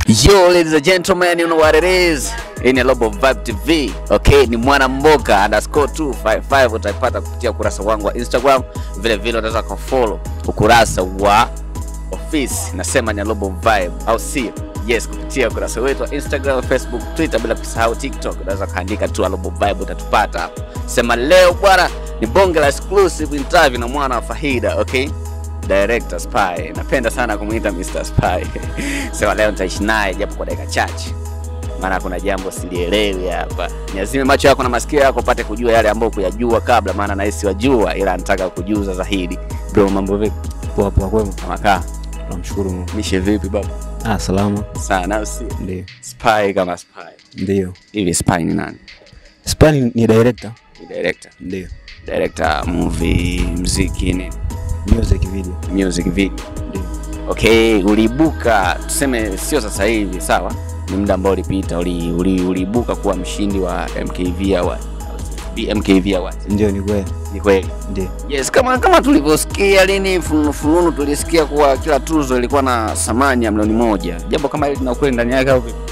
Yo, ladies and gentlemen, you know what it is. Hii ni Global Vibe TV. Okay, ni mwana mboka underscore 255 utaipata kupitia ukurasa wangu wa Instagram. Vile vile unaweza kufollow ukurasa wa ofisi nasema ni Global Vibe au sio? Yes, kupitia ukurasa wetu wa Instagram, Facebook, Twitter bila kusahau TikTok. Unaweza kaandika tu Global Vibe utatupata hapo. Sema leo bwana ni bonge la exclusive interview na mwana wa Fahida, okay? Director Spy. Napenda sana kumuita Mr. Spy. Sema leo nitaishi naye japo kwa dakika chache, maana kuna jambo silielewi hapa. Niazime macho yako na masikio yako upate kujua yale ambayo kuyajua kabla, maana nahisi wajua, ila nataka kujuza zaidi. Bro, mambo vipi? Poa poa, kwema. Kama kaa Tunamshukuru Mungu. mishe vipi baba? Ah, salama. Sana au sio? Ndio. Spy kama Spy. Ndio. Hivi Spy ni nani? Spani ni director. Ni director. Ndio. Director movie, muziki, nini? Music video. Music video. Ndio. Okay, uliibuka tuseme, sio sasa hivi, sawa? Ni muda ambao ulipita, uli, uli, uliibuka kuwa mshindi wa MKV Award. BMKV Award. Ndio ni kweli. Ni kweli? Ndio. Yes, kama kama tulivyosikia lini fununu fununu, tulisikia kuwa kila tuzo ilikuwa na thamani ya milioni moja. Jambo kama hili lina ukweli ndani yake au vipi?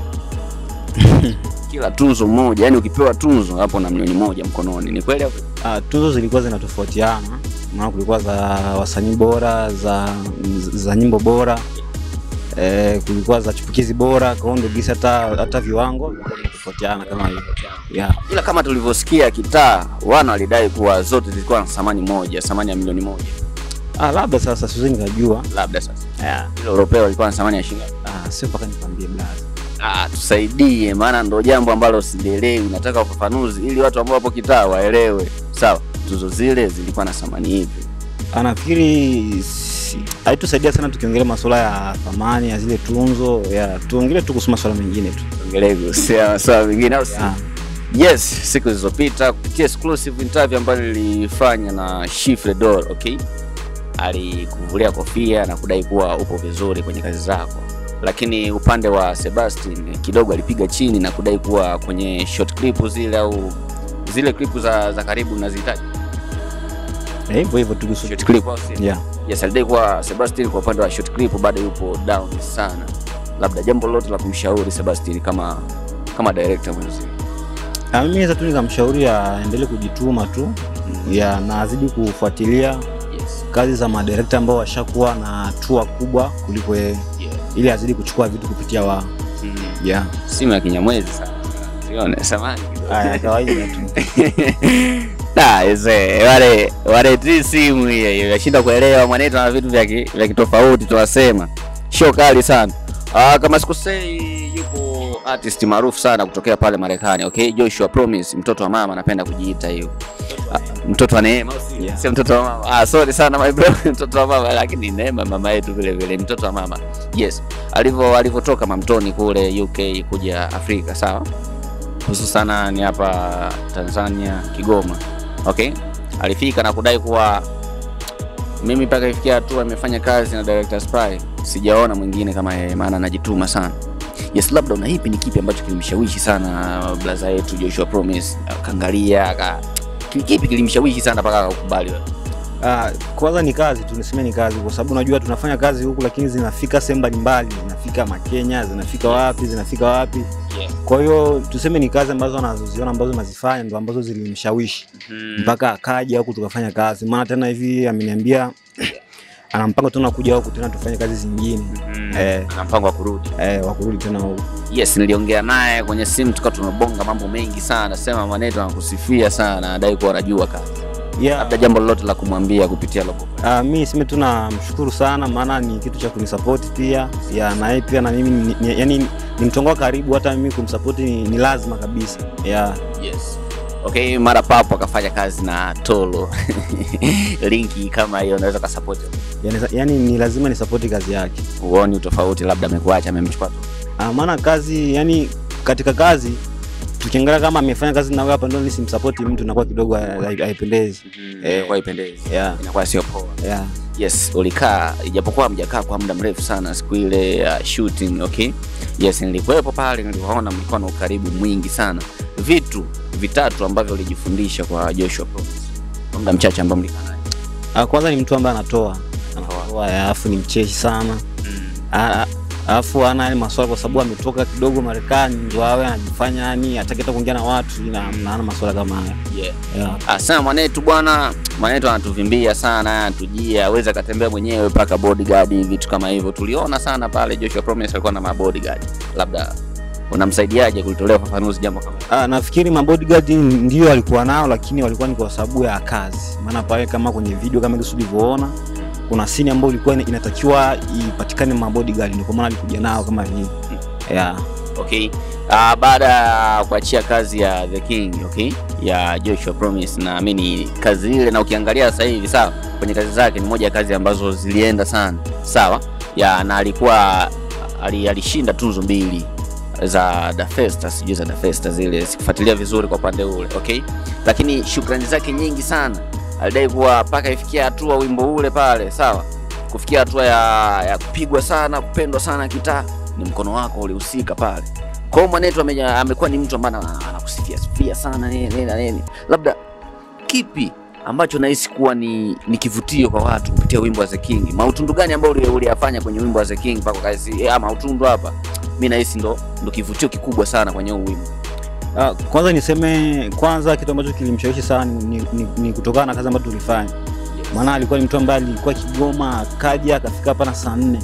Kila tuzo moja, yani ukipewa tuzo hapo na milioni moja mkononi, ni kweli au vipi? Ah, tuzo zilikuwa zinatofautiana. Maana kulikuwa za wasanii bora, za za nyimbo bora. Eh, kulikuwa za chipukizi bora, kwa hiyo ndio gisi hata hata viwango vilikuwa vinatofautiana kama hivyo. Yeah. Ila kama tulivyosikia kitaa, wana walidai kuwa zote zilikuwa na thamani moja, thamani ya milioni moja. Ah, labda sasa siwezi nikajua. Labda sasa Yeah. ile Europeo ilikuwa na thamani ya shilingi ngapi? Ah, sio mpaka nikwambie blaza. Ah, tusaidie, maana ndo jambo ambalo silielewi. Nataka ufafanuzi ili watu ambao wapo kitaa waelewe. Sawa, tuzo zile zilikuwa na thamani hivi. Anafikiri si- haitusaidia sana tukiongelea masuala ya thamani ya zile tunzo ya tuongelee tu kuhusu masuala mengine tu. Ongelee kuhusia masuala mengine au si? Ah, Yes, siku zilizopita kupitia exclusive interview ambayo nilifanya na Shifre Dor, okay? Alikuvulia kofia na kudai kuwa upo vizuri kwenye kazi zako, lakini upande wa Sebastian kidogo alipiga chini na kudai kuwa kwenye short clip zile au zile clip za, za karibu nazihitaji na hivyo hivyo tu kuhusu short clip au si? yeah. Yes, alidai kuwa Sebastian kwa upande wa short clip bado yupo down sana. Labda jambo lolote la kumshauri Sebastian kama kama director mwenzi. Ah, mimi naweza tu nikamshauri aendelee kujituma tu ya na azidi kufuatilia Yes. kazi za madirekta ambao washakuwa na hatua kubwa kuliko yeye Yeah. ili azidi kuchukua vitu kupitia wao. Mm. Yeah. simu ya kinyamwezi sana sione samani kidogo. Haya kawaida tu. Da, ese, wale wale ti simu hiyo hiyo yashinda kuelewa mwanetu na vitu vya ki- vya kitofauti tunasema show kali sana Ah, kama sikosei yupo artist maarufu sana kutokea pale Marekani okay Joshua Promise mtoto wa mama anapenda kujiita hiyo Ah, mtoto wa Neema au sio? Yeah. sio mtoto wa mama ah sorry sana my bro mtoto wa mama lakini Neema mama yetu vile vile mtoto wa mama yes alivyo alivyotoka mamtoni kule UK kuja Afrika sawa hususana ni hapa Tanzania Kigoma okay alifika na kudai kuwa mimi mpaka ifikia hatua imefanya kazi na director Spy sijaona mwingine kama yeye maana anajituma sana yes labda una hipi ni kipi ambacho kilimshawishi sana blaza yetu Joshua Promise akaangalia aka ki- kipi kilimshawishi sana mpaka akakubali wewe Ah, kwanza ni kazi tu, niseme ni kazi, kwa sababu unajua tunafanya kazi huku, lakini zinafika sehemu mbalimbali, zinafika Makenya, zinafika wapi, zinafika wapi. yeah. Kwa hiyo tuseme ni kazi ambazo anazoziona ambazo nazifanya ndo ambazo zilimshawishi mpaka akaja huku tukafanya kazi. Maana tena hivi ameniambia ana mpango tena kuja huku tena tufanye kazi zingine eh, na mpango wa kurudi eh, wa kurudi tena huku. yes niliongea naye kwenye simu tukawa tumebonga mambo mengi sana sema maneto anakusifia sana adai kuwa anajua kazi Yeah. labda jambo lolote la kumwambia kupitia logo Uh, mi niseme tu namshukuru sana, maana ni kitu cha kunisapoti pia ya na yeye pia na mimi ni, ni, yani ni mtongo wa karibu, hata mimi kumsapoti ni, ni lazima kabisa yeah. yes okay mara papo akafanya kazi na tolo linki kama hiyo unaweza kasapoti Yani, yani ni lazima nisapoti kazi yake uoni utofauti labda amekuacha amemchukua tu uh, maana kazi yani katika kazi tukiangalia kama amefanya kazi na wewe hapa ndio nisimsapoti mtu nakuwa kidogo hai- haipendezi eh, kwa ipendezi yeah. inakuwa sio poa yeah. yes ulikaa ijapokuwa mjakaa kwa muda mrefu sana siku ile ya shooting okay yes nilikuwepo pale niliwaona mlikuwa na ukaribu mwingi sana vitu vitatu ambavyo ulijifundisha kwa Joshua Promise kwa muda mchache ambao mlikaa naye Uh, kwanza ni mtu ambaye anatoa anatoa alafu ni mcheshi sana mm. Ah, ah, alafu ana yale maswala kwa sababu ametoka kidogo Marekani, ndio awe anajifanya yani hataki hata kuongea na watu na na ana maswala kama haya Yeah. yeah. Asana mwanetu bwana, mwanetu anatuvimbia sana, anatujia, aweza akatembea mwenyewe mpaka bodyguard, vitu kama hivyo. Tuliona sana pale Joshua Promise alikuwa na mabodyguard, labda unamsaidiaje kulitolea ufafanuzi jambo kama hilo? Ah, nafikiri mabodyguard ndio alikuwa nao, lakini walikuwa ni kwa sababu ya kazi. Maana pale kama kwenye video kama ile ulivyoona, kuna scene ambayo ilikuwa ina- inatakiwa ipatikane mabodyguard, ndio kwa maana alikuja nao kama vile yeah. Okay. Uh, baada ya kuachia kazi ya The King, okay, ya Joshua Promise, naamini kazi ile, na ukiangalia sasa hivi sawa, kwenye kazi zake ni moja ya kazi ambazo zilienda sana sawa, ya na alikuwa ali, alishinda tuzo mbili za Da Festa, sijui za Da Festa zile, sikufuatilia vizuri kwa upande ule okay, lakini shukrani zake nyingi sana, alidai kuwa mpaka ifikia hatua wimbo ule pale sawa, kufikia hatua ya, ya kupigwa sana, kupendwa sana kitaa, ni mkono wako ulihusika pale. Kwa hiyo mwanetu ame- amekuwa ni mtu ambaye ana- anakusifia sifia sana nini nini na nini, labda kipi ambacho nahisi kuwa ni, ni kivutio kwa watu kupitia wimbo wa The King? Mautundu gani ambao uli- uliyafanya kwenye wimbo wa The King mpaka kazi eh, mautundu hapa, mi nahisi ndo, ndo kivutio kikubwa sana kwenye huu wimbo. Ah, kwanza niseme kwanza kitu ambacho kilimshawishi sana ni, ni, ni kutokana na kazi ambayo tulifanya, maana alikuwa ni mtu ambaye alikuwa Kigoma akaja akafika hapa na saa nne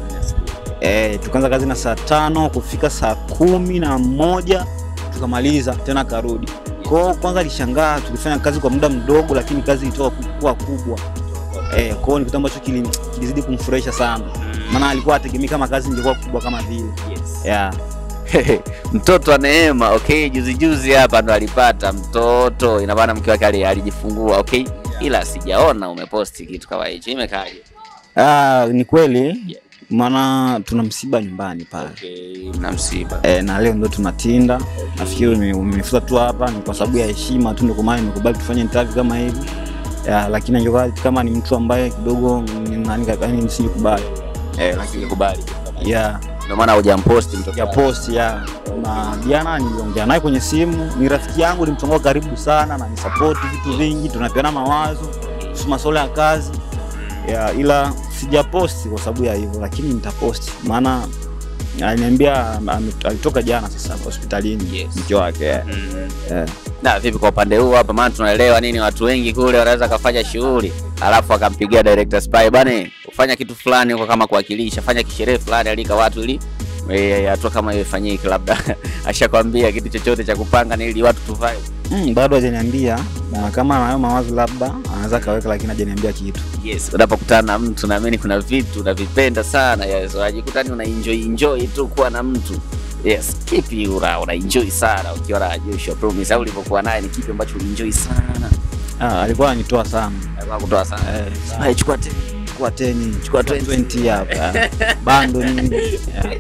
eh, tukaanza kazi na saa tano kufika saa kumi na moja tukamaliza tena akarudi. Kwa hiyo kwanza alishangaa, tulifanya kazi kwa muda mdogo, lakini kazi ilitoka ku- kuwa kubwa eh, kwa hiyo ni kitu ambacho kili- kilizidi kumfurahisha sana, maana alikuwa ategemea kama kazi ingekuwa kubwa kama vile yeah. mtoto wa Neema okay, juzi juzi hapa ndo alipata mtoto, ina maana mke wake ali- alijifungua okay, ila sijaona umeposti kitu kama hicho, imekaje? Ah, ni kweli Yeah. maana tuna msiba nyumbani pale Okay, mna msiba e, na leo ndo tunatinda. Nafikiri ume- umefuta tu hapa ni kwa sababu ya heshima tu, ndio kwa maana nimekubali tufanye interview kama hivi ya, lakini angekuwa kama ni mtu ambaye kidogo ni nani, yani nisingekubali eh, lakini kubali, ya ndio maana hujamposti mtoto ya wako. post ya na jana niliongea naye kwenye simu, ni rafiki yangu, ni mtu wangu wa karibu sana na ni support vitu vingi, tunapeana mawazo kuhusu masuala ya kazi ya, ila sijaposti kwa sababu ya hivyo, lakini nitaposti maana aliniambia ame- alitoka jana sasa hospitalini Yes. mke wake yeah. Mm. Yeah. Na vipi kwa upande huu hapa, maana tunaelewa nini, watu wengi kule wanaweza kafanya shughuli alafu akampigia director Spy bana, ufanya kitu fulani huko kama kuwakilisha, fanya kisherehe fulani, alika watu ili eh, hatua kama hiyo ifanyike, labda ashakwambia kitu chochote cha kupanga na ili watu tuvae. Mm, bado hajaniambia na kama anayo mawazo labda anaweza kaweka, lakini hajaniambia kitu. Yes, unapokutana na mtu naamini kuna vitu unavipenda sana, yes, unajikuta ni una enjoy enjoy tu kuwa na mtu yes. Kipi una, una enjoy sana ukiwa na Joshua Promise au ulivyokuwa naye, ni kipi ambacho ulienjoy sana? Ah, alikuwa ananitoa sana Alikuwa kutoa sana eh, Spy, chukua tena chukua 10 Chukua chukua 20. 20 hapa bando nini yeah.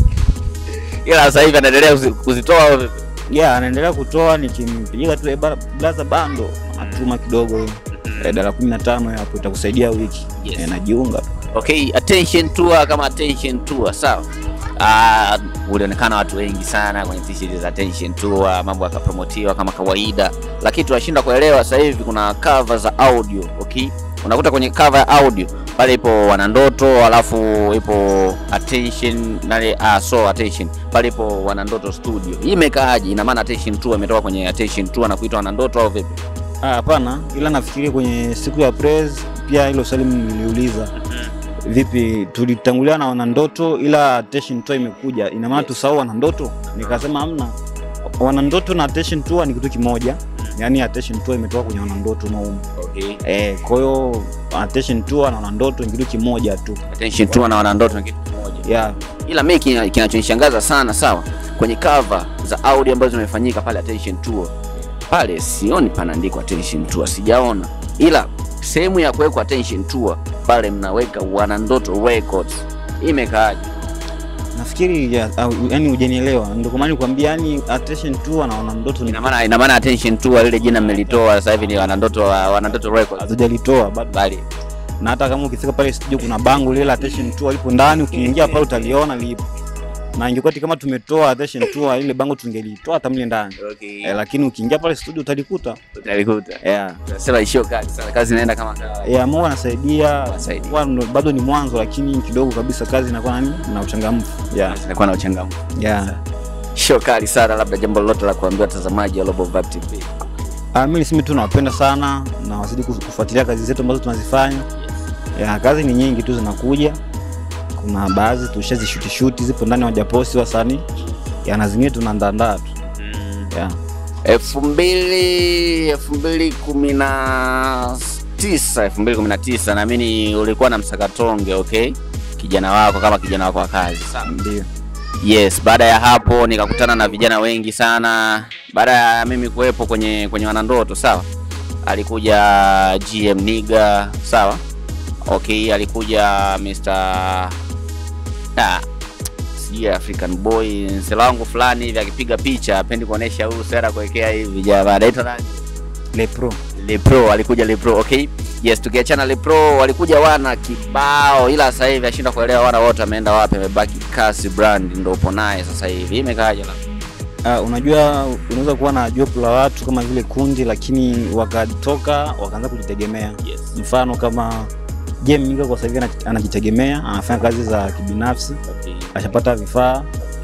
ila sasa hivi anaendelea kuzi- kuzitoa au vipi? yeah, anaendelea kutoa nikimpigia tu eh, ba- blaza bando atuma kidogo eh, dala 15 hapo itakusaidia wiki Yes. eh, najiunga tu. Okay, attention tour kama attention tour sawa. Ah, ulionekana watu wengi sana kwenye t-shirt za attention tour, mambo yakapromotiwa kama kawaida, lakini tunashinda kuelewa sasa hivi kuna cover za audio. Okay, unakuta kwenye cover ya audio pale ipo wanandoto, alafu ipo attention nale, ah, so attention pale ipo wanandoto studio. Hii imekaaje? Ina maana attention tour imetoka kwenye attention tour na kuitwa wanandoto au vipi? Ah, hapana, ila nafikiri kwenye siku ya press pia hilo swali niliuliza vipi tulitangulia na wanandoto ila attention tour imekuja ina maana Yes. tusahau wanandoto nikasema hamna wanandoto na attention tour ni kitu kimoja yaani attention tour imetoka kwenye wanandoto maumu Okay. eh, kwa hiyo attention tour na wanandoto ni kitu kimoja tu Attention tour na wanandoto ni kitu kimoja. yeah. ila mi kina- kinachonishangaza sana sawa kwenye cover za audio ambazo zimefanyika pale attention tour pale sioni panaandikwa attention tour sijaona ila sehemu ya kuwekwa attention tour pale mnaweka wanandoto records imekaaje nafikiri ya, au, yani hujanielewa ndio kwa maana nikwambia yani attention tour na wanandoto ni ina maana ina maana attention tour lile jina mmelitoa sasa hivi ni wanandoto wa- wanandoto records hatujalitoa bado bali na hata kama ukifika pale studio kuna bango lile la attention tour lipo ndani ukiingia pale utaliona lipo na ingekuwa ati kama tumetoa attention tour ile bango tungelitoa hata mle ndani Okay. eh, lakini ukiingia pale studio utalikuta Utalikuta. yeah. Tunasema ishio kali sana, kazi inaenda kama kawaida. Yeah, Mungu anasaidia Anasaidia. Kwa ndo- bado ni mwanzo lakini kidogo kabisa kazi inakuwa nani na uchangamfu yeah. Inakuwa na uchangamfu. Yeah. Show kali sana, labda jambo lolote la kuambia watazamaji wa Global Vibe TV. Ah, mimi niseme tu nawapenda sana na wazidi kus- kufuatilia kazi zetu ambazo tunazifanya. Ya, kazi ni nyingi tu zinakuja. Kuna baadhi tushazishuti shuti zipo ndani hawajaposti wasanii. Ya, na zingine tunaandaa tu. Yeah. elfu mbili elfu mbili kumi na tisa elfu mbili kumi na tisa naamini ulikuwa na msakatonge okay kijana wako kama kijana wako wa kazi Ndio. yes baada ya hapo nikakutana na vijana wengi sana baada ya mimi kuwepo kwenye kwenye wanandoto sawa alikuja gm niga sawa okay alikuja mr ah, sijui african boy nsela wangu fulani hivi akipiga picha apendi kuonesha huu sera kuwekea hivi jamaa anaitwa nani Le Pro. Lepro alikuja Lepro, okay. Yes, tukiachana Lepro walikuja wana kibao, ila sasa hivi ashinda kuelewa wana wote wameenda wapi, amebaki Kasi Brand ndo upo naye sasa hivi. Imekaaje la? Uh, unajua unaweza kuwa na jopo la watu kama vile kundi lakini wakatoka wakaanza kujitegemea. Yes. Mfano kama Jem Niga kwa sasa hivi ana- anajitegemea, anafanya kazi za kibinafsi, Okay. ashapata vifaa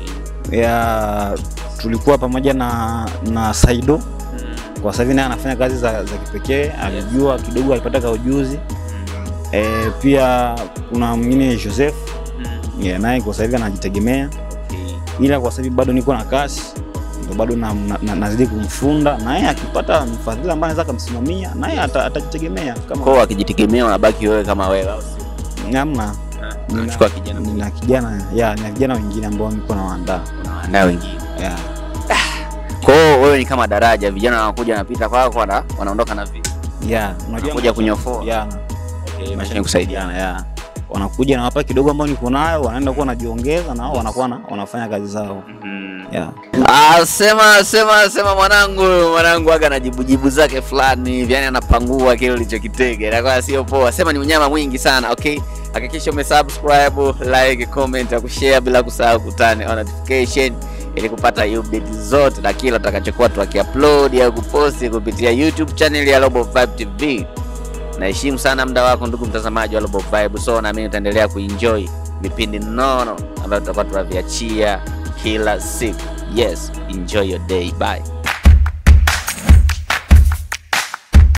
ya tulikuwa pamoja na na Saido Mm. kwa sasa hivi naye anafanya kazi za, za kipekee alijua kidogo alipata ka ujuzi e, pia kuna mwingine Joseph Mm. yeah, naye kwa sasa hivi anajitegemea Okay. ila kwa sasa hivi bado niko na kasi ndo bado na, na, na, nazidi kumfunda naye akipata mfadhili ambaye anaweza akamsimamia naye ata- atajitegemea kama Kwa akijitegemea unabaki wewe kama wewe au sio? namna Nina- Unachukua kijana nina kijana ya na vijana wengine ambao niko nawaandaa unawaandaa wengine. yeah. Kwa hiyo wewe ni kama daraja, vijana wanakuja wanapita kwako wana, wanaondoka na vitu. yeah. unajua Wanakuja kunyofoa. yeah. Okay, maisha ni kusaidiana. kusaidiana yeah. wanakuja nawapa kidogo ambao niko nayo wanaenda kuwa wanajiongeza nao wanakuwa na, wanafanya kazi zao Mhm. yeah. Ah, sema sema sema mwanangu mwanangu aga na jibujibu zake fulani hivi yani anapangua kile ulichokitega inakuwa sio poa sema ni unyama mwingi sana okay hakikisha umesubscribe like comment na kushare bila kusahau kutane on notification ili kupata update zote na kila tutakachokuwa tukiupload au kuposti kupitia youtube channel ya Global Vibe TV naheshimu sana muda wako ndugu mtazamaji wa Global Vibe so naamini utaendelea kuenjoy vipindi nono ambayo tutakuwa tunaviachia kila siku yes enjoy your day bye